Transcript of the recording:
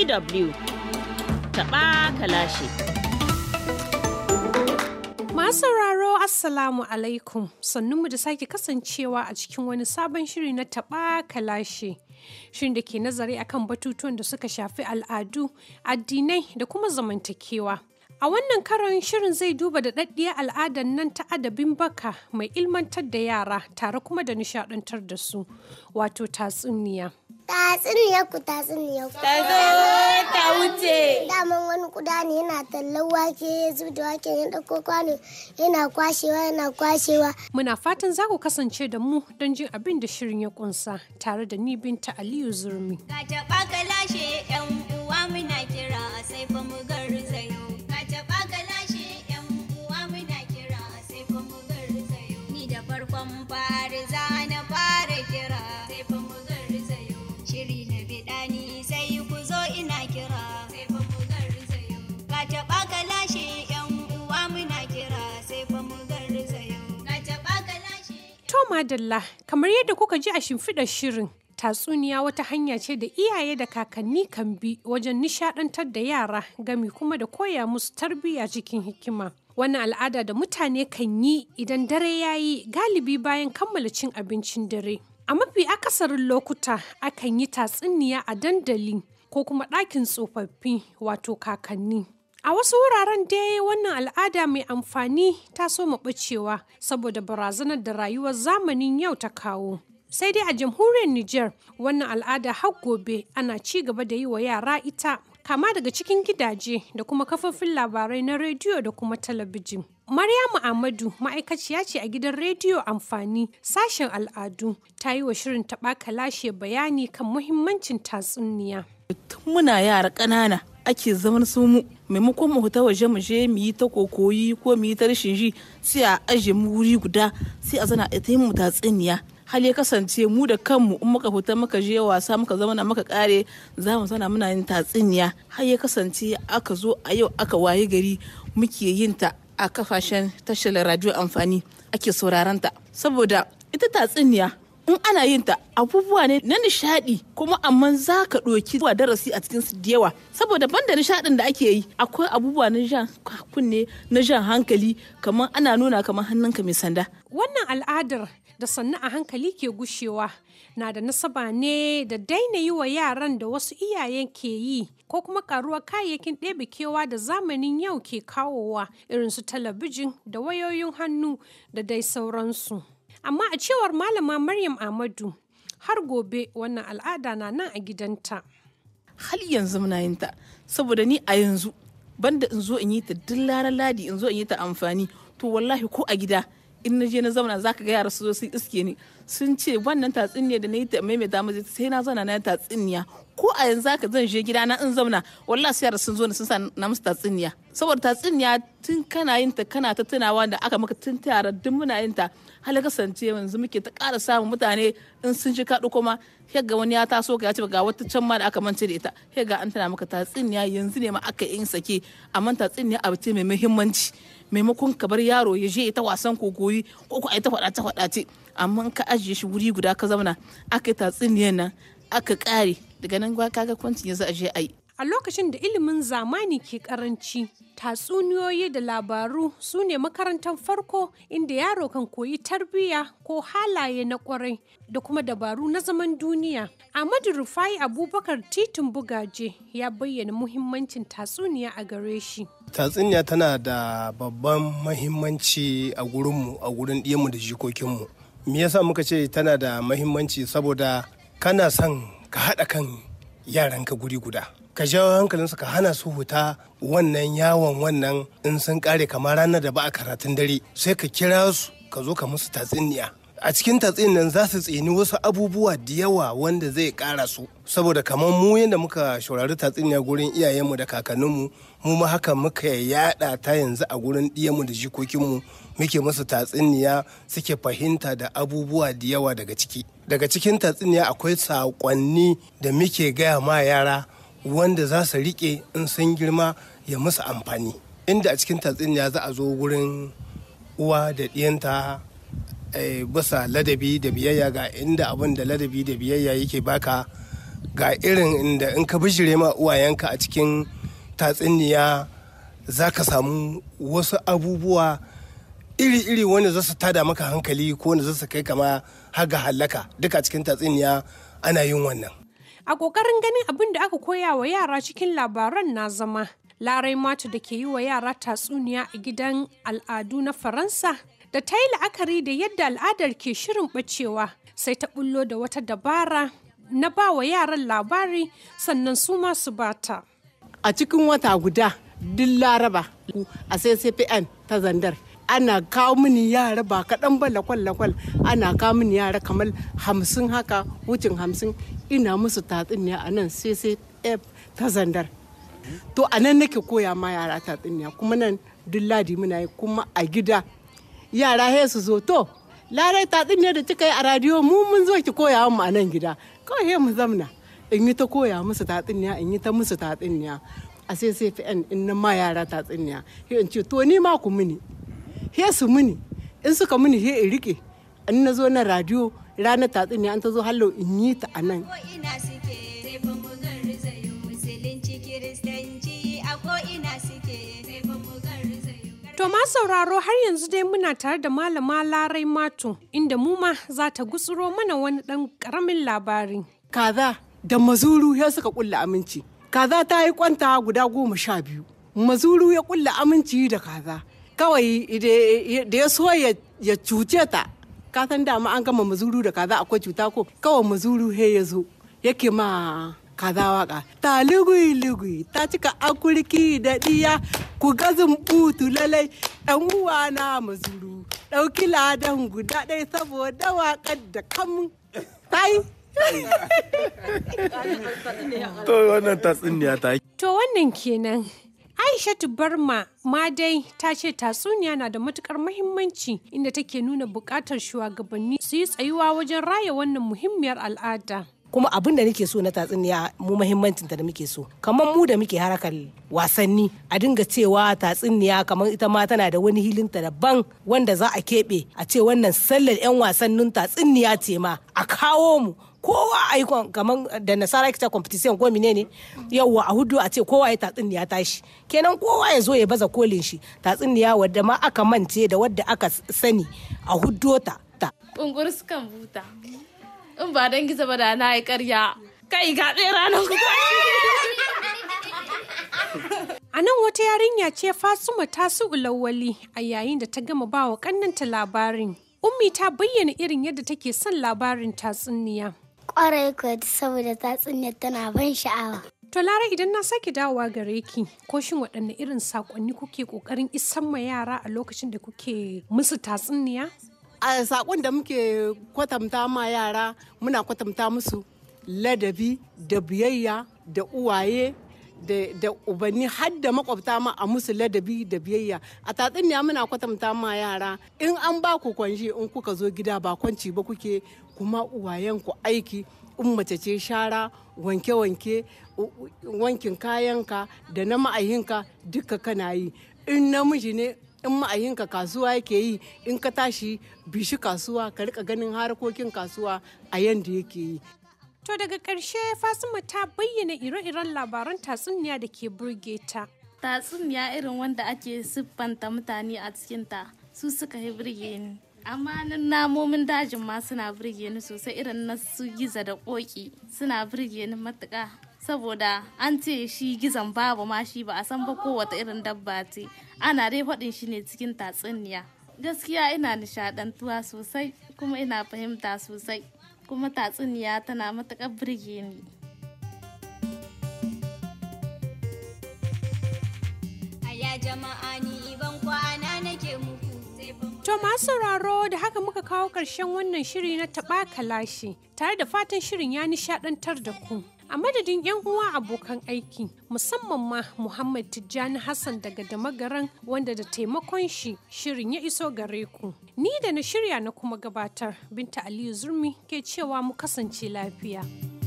DW taɓa kalashi. Masu sauraro Assalamu alaikum sannunmu da sake kasancewa a cikin wani sabon shiri na taɓa kalashe. Shirin da ke nazari akan batutuwan da suka shafi al'adu, addinai da kuma zamantakewa. A wannan karon shirin zai duba da daddiyar al'adar nan ta adabin baka mai ilmantar da yara tare kuma da nishadantar da su, wato tatsuniya. Tatsuniyar ku tatsuniyar ku. Ta zo ta wuce. Daman wani kuda ne yana tallan wake ya zub da wake ya ɗauko kwano yana kwashewa yana kwashewa. Muna fatan za ku kasance da mu don jin abin da shirin ya kunsa tare da ni binta Aliyu Zurmi. Ka taɓa ka lashe ‘yan uwa muna kira sai fa mu garzayo. Ka taɓa ka lashe ‘yan uwa muna kira sai fa mu garzayo. Ni da farkon fari za na fara kira sai fa mu garzayo. Shiri na biɗa ni sai ku zo ina kira sai fa mu garzayo. Ka taɓa ka lashe ‘yan uwa muna kira sai fa mu garzayo. Ka taɓa ka lashe To madalla, kamar yadda kuka ji a shimfiɗar shirin, tatsuniya wata hanya ce da iyaye da kakanni kan bi wajen nishadantar da yara gami kuma da koya musu tarbiyya cikin hikima. Wannan al'ada da mutane kan yi idan dare ya yi galibi bayan kammala cin abincin dare. A mafi akasarin lokuta akan yi tatsuniya a dandali ko kuma ɗakin tsofaffi wato kakanni. A wasu wuraren dai wannan al'ada mai amfani ta so ɓacewa saboda barazanar da rayuwar zamanin yau ta kawo. Sai dai a jamhuriyar Nijar wannan al'ada har gobe ana ci gaba da yi wa yara ita kama daga cikin gidaje da kuma kafofin labarai na rediyo da kuma talabijin. Maryamu Ahmadu ma'aikaciya ce a gidan rediyo amfani sashen al'adu ta yi wa shirin taɓa kalashe bayani kan muhimmancin tatsuniya. tun muna yara ƙanana ake zaman su mu maimakon mu ta waje mu je mu yi ta kokoyi ko mu yi ta rashin ji sai a aje mu wuri guda sai a zana ita mu tatsuniya hal ya kasance mu da kanmu in muka fita muka je wasa muka zauna muka kare za mu zana muna yin tatsuniya har ya kasance aka zo a yau aka waye gari muke yin ta a kafashen tashar radio amfani ake sauraron ta saboda ita tatsuniya in ana yin ta abubuwa ne na nishadi kuma amma za ka ɗoki zuwa darasi a cikin su da yawa saboda banda nishadin da ake yi akwai abubuwa na jan kunne na jan hankali kamar ana nuna kamar hannunka mai sanda Wannan al'adar da sannu a hankali ke gushewa na da nasaba ne da daina yi wa yaran da wasu iyayen ke yi ko kuma karuwar kayayyakin ɗebe kewa da zamanin yau ke kawowa irin su talabijin da wayoyin hannu da dai sauransu. Amma a cewar malama Maryam Ahmadu har gobe wannan al'ada na nan a gidanta. har yanzu muna yin ta saboda ni a yanzu banda in zo in yi ta duk ranar ladi in zo in yi ta amfani to wallahi ko a gida in na je na zauna zaka ga yara su zo su iske ni sun ce wannan tatsuniya da na yi ta maimaita mace sai na zauna na yi tatsuniya ko a yanzu zaka zan je gida na in zauna wallahi sai yara sun zo ni sun sa na musu tatsuniya saboda tatsuniya tun kana yin ta kana ta tunawa da aka maka tun tara duk muna yin ta hal kasance yanzu muke ta ƙara samun mutane in sun ji kaɗu kuma ga wani ya taso ka ya ce ga wata can ma da aka mance da ita ga an tana maka tatsuniya yanzu ne ma aka yin sake amma tatsuniya abu ce mai muhimmanci maimakon ka bar yaro ya je ta wasan kokoyi ko ko ai ta faɗace faɗace amma ka ajiye shi wuri guda ka zauna aka yi tatsuniyan nan aka ƙare daga nan kaga kwancin yanzu a je a yi A lokacin da ilimin zamani ke karanci, tatsuniyoyi da labaru su ne makarantar farko inda yaro kan koyi tarbiyya ko halaye na kwarai da kuma dabaru na zaman duniya. Ahmadu Rufai Abubakar Titin Bugaje ya bayyana muhimmancin tatsuniya a gare shi. tatsuniya tana da babban mahimmanci a gurinmu a gurin ɗiyanmu da jikokinmu me yasa muka ce tana da mahimmanci saboda kana son ka haɗa kan yaranka guri guda ka jawo hankalinsu ka hana su huta wannan yawon wannan in sun kare kamar ranar da ba a karatun dare sai ka kira su ka zo ka musu tatsuniya a cikin tatsin nan za su tsini wasu abubuwa da yawa wanda zai kara su saboda kamar mu yadda muka shaurari tatsuniya gurin iyayenmu da kakanninmu mu ma haka muka yada ta yanzu a gurin ɗiyanmu da jikokinmu muke musu tatsuniya suke fahimta da abubuwa da yawa daga ciki daga cikin tatsuniya akwai saƙonni da muke gaya ma yara wanda za su riƙe in sun girma ya musu amfani inda a cikin tatsuniya za a zo gurin uwa da ɗiyanta bisa ladabi da biyayya ga inda abin da ladabi da biyayya yake baka ga irin inda in ka bijire ma uwayenka a cikin tatsuniya za ka samu wasu abubuwa iri-iri wanda za su tada maka hankali ko wanda za su kai kama har ga hallaka duka cikin tatsuniya ana yin wannan A ƙoƙarin ganin abin da aka koya wa yara cikin labaran na zama, Larai Matu da ke yi wa yara tatsuniya a gidan al'adu na Faransa, da ta yi la'akari da yadda al'adar ke shirin ɓacewa, sai ta bullo da wata dabara na ba wa yaran labari sannan su ma su bata. a cikin wata guda duk laraba a ccpn ta zandar ana kawo mini yara ba kaɗan ba lakwal-lakwal ana kawo mini yara kamar hamsin haka wucin hamsin ina musu tatsuniya a nan ccf ta zandar to a nan nake koya ma yara tatsuniya kuma nan duk ladi muna yi kuma a gida yara he su zo to larai tatsuniya da kika yi a radiyo mu mun zo ki koya mu a nan gida kawai he mu zamna in yi ta koya musu tatsuniya in yi ta musu tatsuniya a sai sai fi in na ma yara tatsuniya he in ce to ni ma ku mini he su mini in suka mini he in rike in na zo na radiyo ranar tatsuniya an ta zo hallo in yi ta a nan ko ina suke sai fa mu garzayo musulunci kiristanci a ko ina suke sai fa mu garzayo To ma sauraro har yanzu dai muna tare da malama Larai Matu inda mu ma za ta gutsuro mana wani ɗan ƙaramin labari. kaza da mazuru ya suka kulla aminci kaza ta yi kwanta guda goma sha biyu mazuru ya kulla aminci da kaza kawai ide- da ya so ya ya cuce ta ka san dama an gama mazuru da kaza akwai cuta ko kawai mazuru he ya zo yake ma kaza waka ta lugui lugui ta cika akurki da diya ku gazin butu lalai ɗan uwa na mazuru ɗauki ladan guda ɗaya saboda waƙar da kamun ta yi To wannan tatsuniya ta To wannan kenan. Aishatu Barma ma dai ta ce tatsuniya na da matukar mahimmanci inda take nuna bukatar shugabanni su yi tsayuwa wajen raya wannan muhimmiyar al'ada. kuma abin da nake so na tatsuniya mu muhimmancin ta da muke so kamar mu da muke harakar wasanni a dinga cewa tatsuniya kamar ita ma tana da wani hilinta daban wanda za a keɓe a ce wannan sallar 'yan wasannin tatsuniya ce ma a kawo mu kowa a yi kamar da nasara kita competition ko ne yawwa a hudu a ce kowa ya tatsuniya tashi kenan kowa ya zo ya baza kolin shi tatsuniya wadda ma aka mance da wadda aka sani a hudu ta ta Bungur sukan buta. In ba don gizo ba da na yi karya. Kai ga tsera nan ku A nan wata yarinya ce Fasuma ta su ulawali a yayin da ta gama ba wa kannanta labarin. Ummi ta bayyana irin yadda take son labarin tatsuniya. Kwarai kuwa saboda tatsuniyar tana ban sha'awa. To Lara idan na sake dawowa gare ki, ko shin waɗanne irin saƙonni kuke ƙoƙarin isan ma yara a lokacin da kuke musu tatsuniya? a sakon da muke kwatanta ma yara muna kwatanta musu ladabi da biyayya da uwaye da, da ubanni har da makwabta ma a musu ladabi da biyayya a tatsuniya muna kwatanta ma yara in an ba ku kwanji in kuka zo gida ba kwanci ba kuke kuma uwayen ku aiki in mace ce shara wanke-wanke u- u- wankin kayanka da na ma'ayinka duka kana yi in namiji ne in ma'ayinka kasuwa yake yi in ka tashi bishi kasuwa ka rika ganin harkokin kasuwa a yanda yake yi To daga ƙarshe Fasuma ta bayyana ire-iren labaran tatsuniya da ke burge ta. Tatsuniya irin wanda ake siffanta mutane a cikinta su suka yi birge ni. Amma nan namomin dajin ma suna birge ni sosai irin na su giza da koki suna birge ni matuƙa. Saboda an ce shi gizon babu ma shi ba a san ba kowace irin dabba ce. Ana dai faɗin shi ne cikin tatsuniya. Gaskiya ina nishaɗantuwa sosai kuma ina fahimta sosai. Kuma tatsuniya tana matuƙar birge ni. Aya jama'a ni ban kwana nake muku sai fa mu To masu sauraro da haka muka kawo ƙarshen wannan shiri na taɓa kalashi tare da fatan shirin ya nishaɗantar da ku. A madadin 'yan uwa abokan aiki musamman ma Muhammad Tijjani Hassan daga Damagaran wanda da taimakon shi shirin ya iso gare ku. Ni da na shirya na kuma gabatar Binta Aliyu Zurmi ke cewa mu kasance lafiya.